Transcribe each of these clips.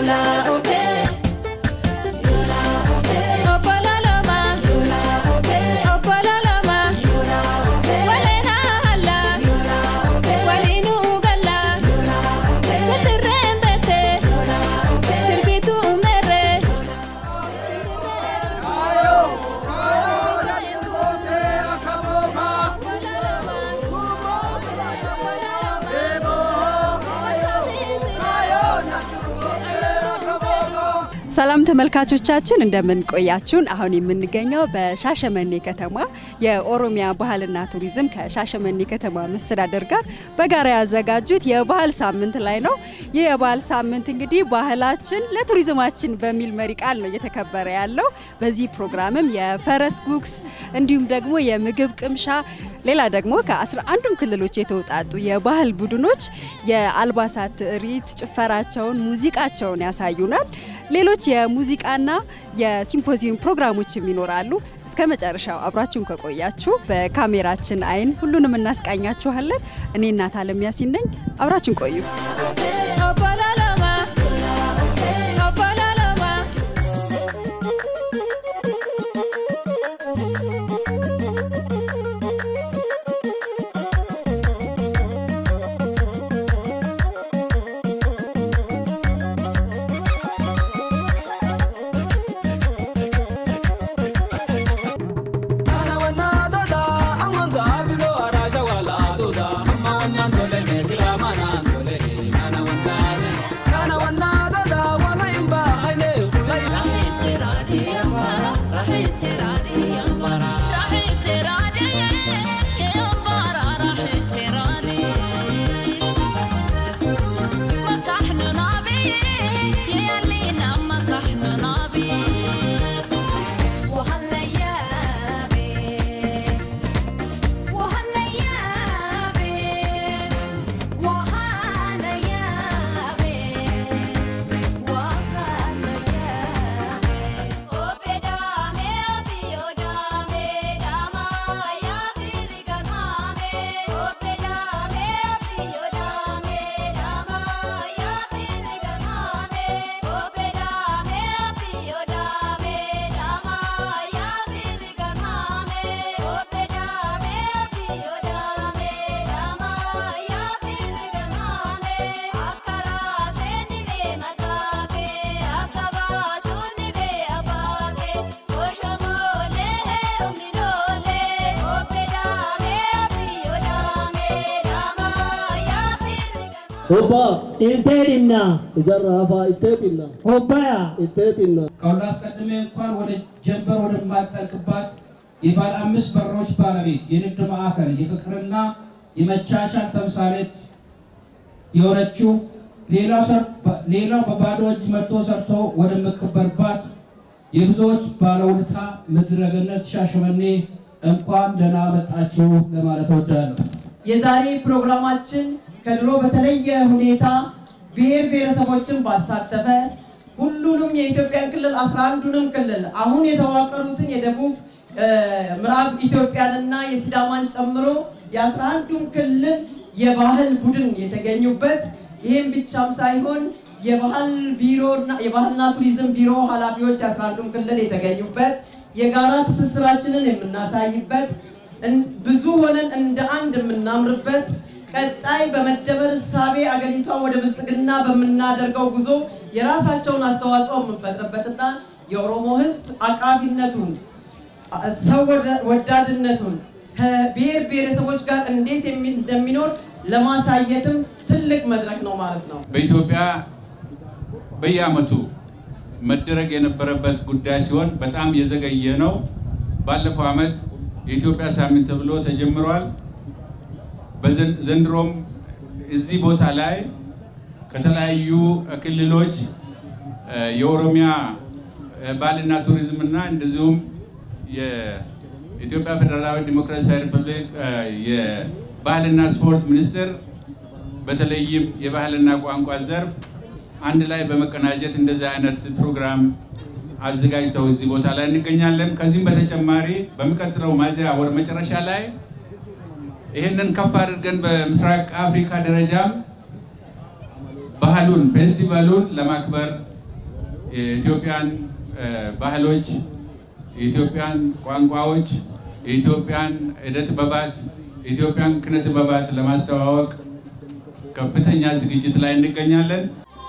ሰላም ተመልካቾቻችን እንደምን ቆያችሁን? አሁን የምንገኘው በሻሸመኔ ከተማ የኦሮሚያ ባህልና ቱሪዝም ከሻሸመኔ ከተማ መስተዳደር ጋር በጋራ ያዘጋጁት የባህል ሳምንት ላይ ነው። ይህ የባህል ሳምንት እንግዲህ ባህላችን ለቱሪዝማችን በሚል መሪ ቃል ነው እየተከበረ ያለው። በዚህ ፕሮግራምም የፈረስ ጉግስ እንዲሁም ደግሞ የምግብ ቅምሻ ሌላ ደግሞ ከአስራ አንዱም ክልሎች የተውጣጡ የባህል ቡድኖች የአልባሳት ትርኢት፣ ጭፈራቸውን፣ ሙዚቃቸውን ያሳዩናል። ሌሎች የሙዚቃና የሲምፖዚየም ፕሮግራሞችም ይኖራሉ። እስከ መጨረሻው አብራችሁን ከቆያችሁ በካሜራችን አይን ሁሉንም እናስቃኛችኋለን። እኔ እናት አለም ያሲን ነኝ። አብራችሁን ቆዩ። ኦባ ኢልቴድና ኢዘራፋ ኢቴጢና ሆባያ ኢቴጢና ከሁሉ አስቀድሜ እንኳን ወደ ጀንበር ወደማጠልቅባት የባለ አምስት በሮች ባለቤት የንግድ ማዕከል የፍቅርና የመቻቻል ተምሳሌት የሆነችው ሌላው በባዶ እጅ መጥቶ ሰርቶ ወደምከበርባት የብዙዎች ባለውለታ ምድረ ገነት ሻሸመኔ እንኳን ደህና መጣችሁ ለማለት እወዳለሁ። የዛሬ ፕሮግራማችን ከድሮ በተለየ ሁኔታ ብሔር ብሔረሰቦችን ባሳተፈ ሁሉንም የኢትዮጵያን ክልል አስራ አንዱንም ክልል አሁን የተዋቀሩትን የደቡብ ምዕራብ ኢትዮጵያንና የሲዳማን ጨምሮ የአስራ አንዱም ክልል የባህል ቡድን የተገኙበት ይህም ብቻም ሳይሆን የባህል ቢሮና የባህልና ቱሪዝም ቢሮ ኃላፊዎች የአስራ አንዱም ክልል የተገኙበት የጋራ ትስስራችንን የምናሳይበት ብዙ ሆነን እንደ አንድ የምናምርበት ቀጣይ በመደመር እሳቤ አገሪቷን ወደ ብልጽግና በምናደርገው ጉዞ የራሳቸውን አስተዋጽኦ የምንፈጥርበትና የኦሮሞ ሕዝብ አቃፊነቱን ሰው ወዳድነቱን ከብሔር ብሔረሰቦች ጋር እንዴት እንደሚኖር ለማሳየትም ትልቅ መድረክ ነው ማለት ነው። በኢትዮጵያ በየዓመቱ መደረግ የነበረበት ጉዳይ ሲሆን በጣም የዘገየ ነው። ባለፈው ዓመት የኢትዮጵያ ሳምንት ተብሎ ተጀምሯል። ዘንድሮም እዚህ ቦታ ላይ ከተለያዩ ክልሎች የኦሮሚያ ባህልና ቱሪዝም እና እንደዚሁም የኢትዮጵያ ፌዴራላዊ ዲሞክራሲያዊ ሪፐብሊክ የባህልና ስፖርት ሚኒስቴር በተለይም የባህልና ቋንቋ ዘርፍ አንድ ላይ በመቀናጀት እንደዚህ አይነት ፕሮግራም አዘጋጅተው እዚህ ቦታ ላይ እንገኛለን። ከዚህም በተጨማሪ በሚቀጥለው ሚያዝያ ወር መጨረሻ ላይ ይህንን ከፍ አድርገን በምስራቅ አፍሪካ ደረጃም ባህሉን ፌስቲቫሉን ለማክበር የኢትዮጵያን ባህሎች፣ የኢትዮጵያን ቋንቋዎች፣ የኢትዮጵያን ዕደ ጥበባት፣ የኢትዮጵያን ኪነ ጥበባት ለማስተዋወቅ ከፍተኛ ዝግጅት ላይ እንገኛለን።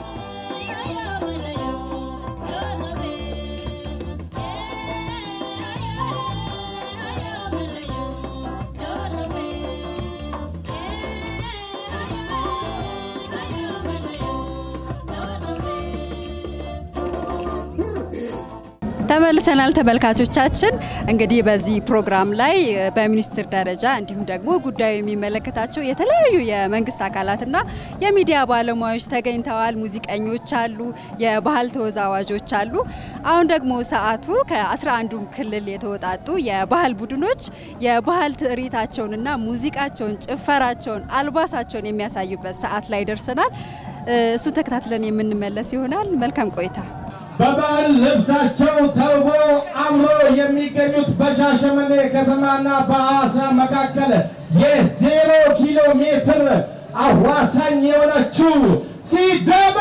ተመልሰናል ተመልካቾቻችን። እንግዲህ በዚህ ፕሮግራም ላይ በሚኒስትር ደረጃ እንዲሁም ደግሞ ጉዳዩ የሚመለከታቸው የተለያዩ የመንግስት አካላትና የሚዲያ ባለሙያዎች ተገኝተዋል። ሙዚቀኞች አሉ፣ የባህል ተወዛዋዦች አሉ። አሁን ደግሞ ሰዓቱ ከአስራ አንዱም ክልል የተወጣጡ የባህል ቡድኖች የባህል ትርኢታቸውንና ሙዚቃቸውን፣ ጭፈራቸውን፣ አልባሳቸውን የሚያሳዩበት ሰዓት ላይ ደርሰናል። እሱን ተከታትለን የምንመለስ ይሆናል። መልካም ቆይታ። በባህል ልብሳቸው ተውቦ አምሮ የሚገኙት በሻሸመኔ ከተማና በሐዋሳ መካከል የዜሮ ኪሎ ሜትር አዋሳኝ የሆነችው ሲዳማ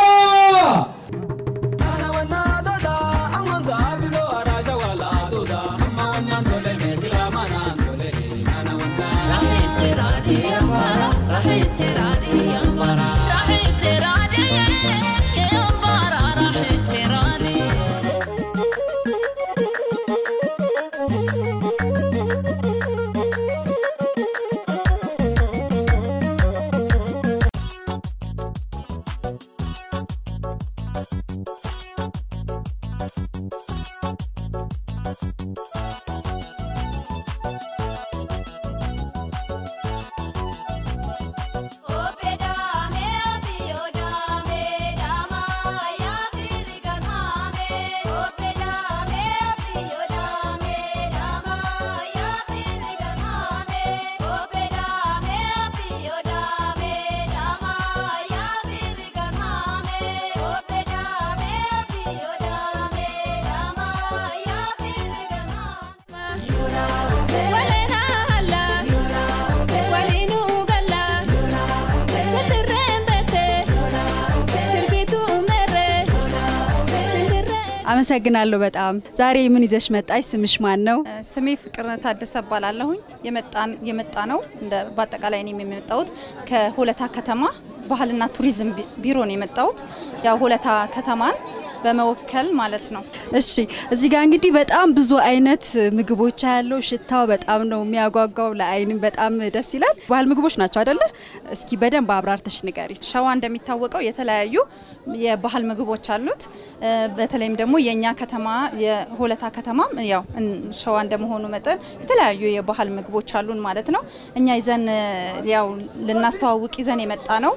አመሰግናለሁ በጣም። ዛሬ ምን ይዘሽ መጣሽ? ስምሽ ማን ነው? ስሜ ፍቅር ታደሰ እባላለሁኝ። የመጣን የመጣ ነው እንደ በአጠቃላይ እኔም የመጣሁት ከሆለታ ከተማ ባህልና ቱሪዝም ቢሮ ነው የመጣሁት። ያው ሆለታ ከተማን በመወከል ማለት ነው። እሺ እዚህ ጋር እንግዲህ በጣም ብዙ አይነት ምግቦች ያለው ሽታው በጣም ነው የሚያጓጓው፣ ለአይንም በጣም ደስ ይላል። ባህል ምግቦች ናቸው አይደለ? እስኪ በደንብ አብራርተሽ ንገሪ። ሸዋ እንደሚታወቀው የተለያዩ የባህል ምግቦች አሉት። በተለይም ደግሞ የእኛ ከተማ የሆለታ ከተማ ያው ሸዋ እንደመሆኑ መጠን የተለያዩ የባህል ምግቦች አሉን ማለት ነው። እኛ ይዘን ያው ልናስተዋውቅ ይዘን የመጣ ነው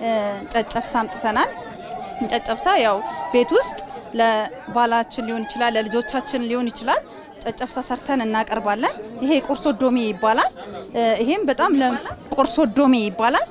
ጨጨብሳ አምጥተናል። ጨጨብሳ ያው ቤት ውስጥ ለባላችን ሊሆን ይችላል፣ ለልጆቻችን ሊሆን ይችላል። ጨጨብሳ ሰርተን እናቀርባለን። ይሄ ቆርሶ ዶሜ ይባላል። ይሄም በጣም ለቆርሶ ዶሜ ይባላል።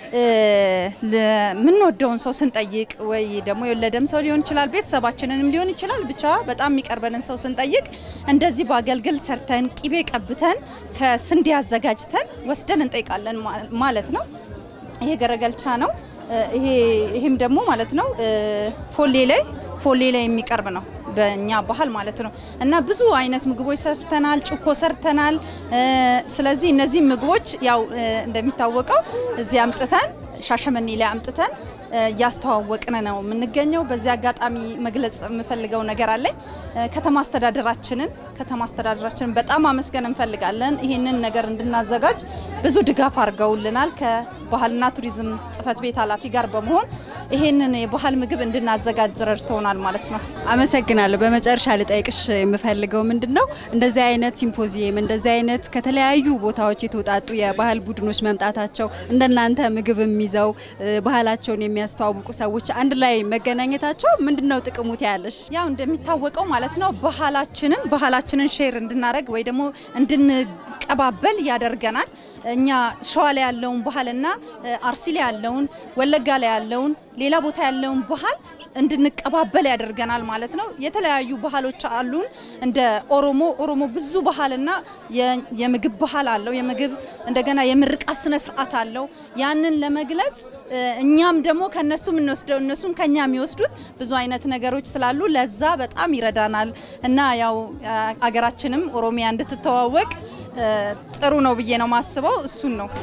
ለምንወደውን ሰው ስንጠይቅ ወይ ደግሞ የወለደም ሰው ሊሆን ይችላል፣ ቤተሰባችንንም ሊሆን ይችላል። ብቻ በጣም የሚቀርበንን ሰው ስንጠይቅ እንደዚህ በአገልግል ሰርተን ቂቤ ቀብተን ከስንዴ አዘጋጅተን ወስደን እንጠይቃለን ማለት ነው። ይሄ ገረገልቻ ነው። ይሄም ደግሞ ማለት ነው ፎሌ ላይ ፎሌ ላይ የሚቀርብ ነው በእኛ ባህል ማለት ነው። እና ብዙ አይነት ምግቦች ሰርተናል፣ ጭኮ ሰርተናል። ስለዚህ እነዚህ ምግቦች ያው እንደሚታወቀው እዚህ አምጥተን ሻሸመኔ ላይ አምጥተን እያስተዋወቅን ነው የምንገኘው። በዚህ አጋጣሚ መግለጽ የምፈልገው ነገር አለኝ። ከተማ አስተዳደራችንን ከተማ አስተዳደራችንን በጣም አመስገን እንፈልጋለን። ይህንን ነገር እንድናዘጋጅ ብዙ ድጋፍ አድርገውልናል። ከባህልና ቱሪዝም ጽሕፈት ቤት ኃላፊ ጋር በመሆን ይህንን የባህል ምግብ እንድናዘጋጅ ረድተውናል ማለት ነው። አመሰግናለሁ። በመጨረሻ ልጠይቅሽ የምፈልገው ምንድን ነው እንደዚህ አይነት ሲምፖዚየም እንደዚህ አይነት ከተለያዩ ቦታዎች የተውጣጡ የባህል ቡድኖች መምጣታቸው እንደናንተ ምግብም ይዘው ባህላቸውን የሚያስተዋውቁ ሰዎች አንድ ላይ መገናኘታቸው ምንድን ነው ጥቅሙ ትያለሽ? ያው እንደሚታወቀው ማለት ነው ባህላችንን ባህላችንን ሼር እንድናደረግ ወይ ደግሞ እንድንቀባበል ያደርገናል። እኛ ሸዋ ላይ ያለውን ባህልና አርሲ ላይ ያለውን፣ ወለጋ ላይ ያለውን፣ ሌላ ቦታ ያለውን ባህል እንድንቀባበል ያደርገናል ማለት ነው። የተለያዩ ባህሎች አሉን። እንደ ኦሮሞ ኦሮሞ ብዙ ባህልና የምግብ ባህል አለው። የምግብ እንደገና የምርቃት ስነ ስርዓት አለው። ያንን ለመግለጽ እኛም ደግሞ ከነሱ የምንወስደው እነሱም ከኛ የሚወስዱት ብዙ አይነት ነገሮች ስላሉ ለዛ በጣም ይረዳናል እና ያው አገራችንም ኦሮሚያ እንድትተዋወቅ ጥሩ ነው ብዬ ነው ማስበው። እሱን ነው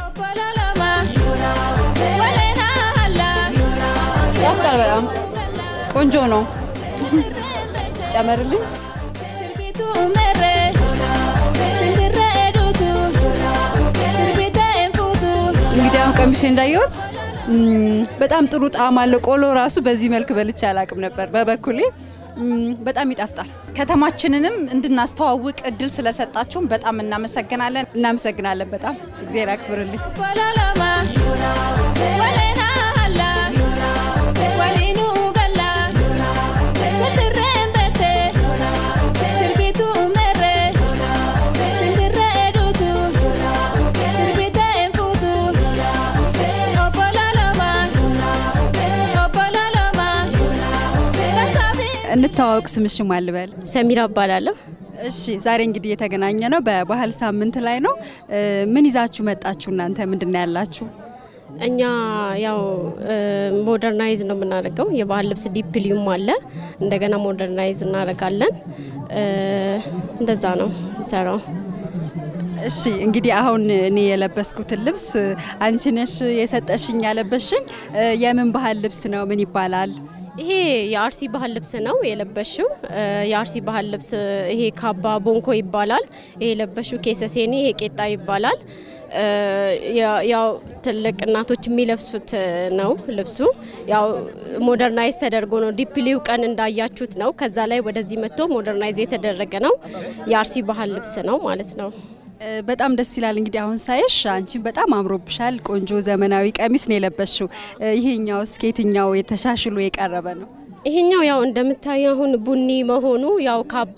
ያፍቃል። በጣም ቆንጆ ነው። ጨመርልኝ። እንግዲህ አሁን ቀምሼ እንዳየሁት በጣም ጥሩ ጣዕም አለው። ቆሎ ራሱ በዚህ መልክ በልቼ አላቅም ነበር በበኩሌ በጣም ይጣፍጣል። ከተማችንንም እንድናስተዋውቅ እድል ስለሰጣችሁን በጣም እናመሰግናለን። እናመሰግናለን በጣም እግዚአብሔር ያክብርልኝ። እንተዋወቅ። ስምሽ ማን ልበል? ሰሚራ እባላለሁ። እሺ ዛሬ እንግዲህ የተገናኘ ነው በባህል ሳምንት ላይ ነው። ምን ይዛችሁ መጣችሁ እናንተ? ምንድን ነው ያላችሁ? እኛ ያው ሞደርናይዝ ነው የምናደርገው። የባህል ልብስ ዲፕሊዩም አለ፣ እንደገና ሞደርናይዝ እናደርጋለን። እንደዛ ነው ሰራው። እሺ እንግዲህ አሁን እኔ የለበስኩትን ልብስ አንቺ ነሽ የሰጠሽኝ ያለበሽኝ። የምን ባህል ልብስ ነው? ምን ይባላል? ይሄ የአርሲ ባህል ልብስ ነው የለበሽው። የአርሲ ባህል ልብስ ይሄ ካባ ቦንኮ ይባላል። ይሄ የለበሽው ኬሰሴኒ፣ ይሄ ቄጣ ይባላል። ያው ትልቅ እናቶች የሚለብሱት ነው ልብሱ። ያው ሞደርናይዝ ተደርጎ ነው ዲፕሊው ቀን እንዳያችሁት ነው። ከዛ ላይ ወደዚህ መጥቶ ሞደርናይዝ የተደረገ ነው። የአርሲ ባህል ልብስ ነው ማለት ነው። በጣም ደስ ይላል። እንግዲህ አሁን ሳይሽ አንቺን በጣም አምሮብሻል። ቆንጆ ዘመናዊ ቀሚስ ነው የለበሽው። ይሄኛውስ ከየትኛው የተሻሽሎ የቀረበ ነው? ይሄኛው ያው እንደምታይ አሁን ቡኒ መሆኑ ያው ካባ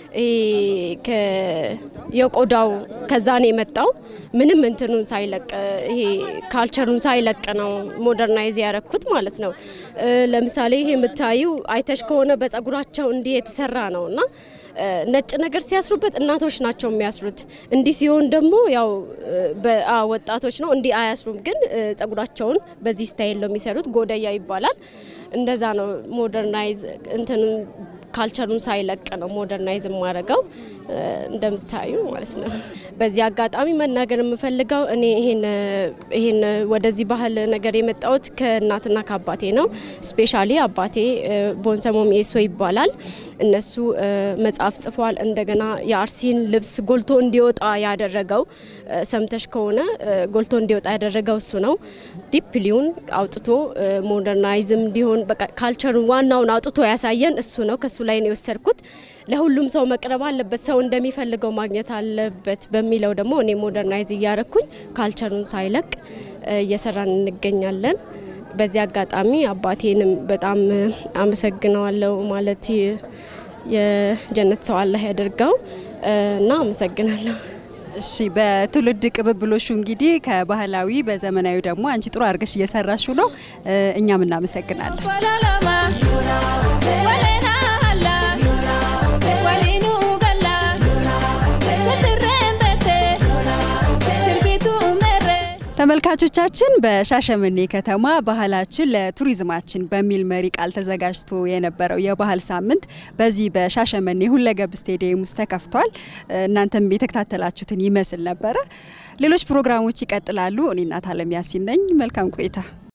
የቆዳው ከዛ ነው የመጣው። ምንም እንትኑን ሳይለቅ ይሄ ካልቸሩን ሳይለቅ ነው ሞደርናይዝ ያረኩት ማለት ነው። ለምሳሌ ይሄ የምታዩ አይተሽ ከሆነ በጸጉራቸው እንዲህ የተሰራ ነው እና ነጭ ነገር ሲያስሩበት እናቶች ናቸው የሚያስሩት። እንዲህ ሲሆን ደግሞ ያው ወጣቶች ነው እንዲህ አያስሩም፣ ግን ጸጉራቸውን በዚህ ስታይል ነው የሚሰሩት። ጎደያ ይባላል። እንደዛ ነው ሞደርናይዝ እንትኑ ካልቸሩን ሳይለቅ ነው ሞደርናይዝ የማደርገው እንደምታዩ ማለት ነው። በዚህ አጋጣሚ መናገር የምፈልገው እኔ ይሄን ወደዚህ ባህል ነገር የመጣሁት ከእናትና ከአባቴ ነው። ስፔሻሊ አባቴ ቦንሰሞ ሚኤሶ ይባላል። እነሱ መጽሐፍ ጽፏል። እንደገና የአርሲን ልብስ ጎልቶ እንዲወጣ ያደረገው ሰምተሽ ከሆነ ጎልቶ እንዲወጣ ያደረገው እሱ ነው። ዲፕሊውን አውጥቶ ሞደርናይዝም እንዲሆን በቃ ካልቸሩን ዋናውን አውጥቶ ያሳየን እሱ ነው። ከሱ ላይ ነው የወሰድኩት። ለሁሉም ሰው መቅረብ አለበት፣ ሰው እንደሚፈልገው ማግኘት አለበት በሚለው ደግሞ እኔ ሞደርናይዝ እያረኩኝ ካልቸሩን ሳይለቅ እየሰራን እንገኛለን። በዚህ አጋጣሚ አባቴንም በጣም አመሰግነዋለሁ። ማለት የጀነት ሰው አላህ ያደርገው እና አመሰግናለሁ። እሺ በትውልድ ቅብብሎሹ እንግዲህ ከባህላዊ በዘመናዊ ደግሞ አንቺ ጥሩ አድርገሽ እየሰራሹ ነው። እኛም እናመሰግናለን። ተመልካቾቻችን በሻሸመኔ ከተማ ባህላችን ለቱሪዝማችን በሚል መሪ ቃል ተዘጋጅቶ የነበረው የባህል ሳምንት በዚህ በሻሸመኔ ሁለገብ ስቴዲየም ውስጥ ተከፍቷል። እናንተም የተከታተላችሁትን ይመስል ነበረ። ሌሎች ፕሮግራሞች ይቀጥላሉ። እኔ እናት አለም ያሲን ነኝ። መልካም ቆይታ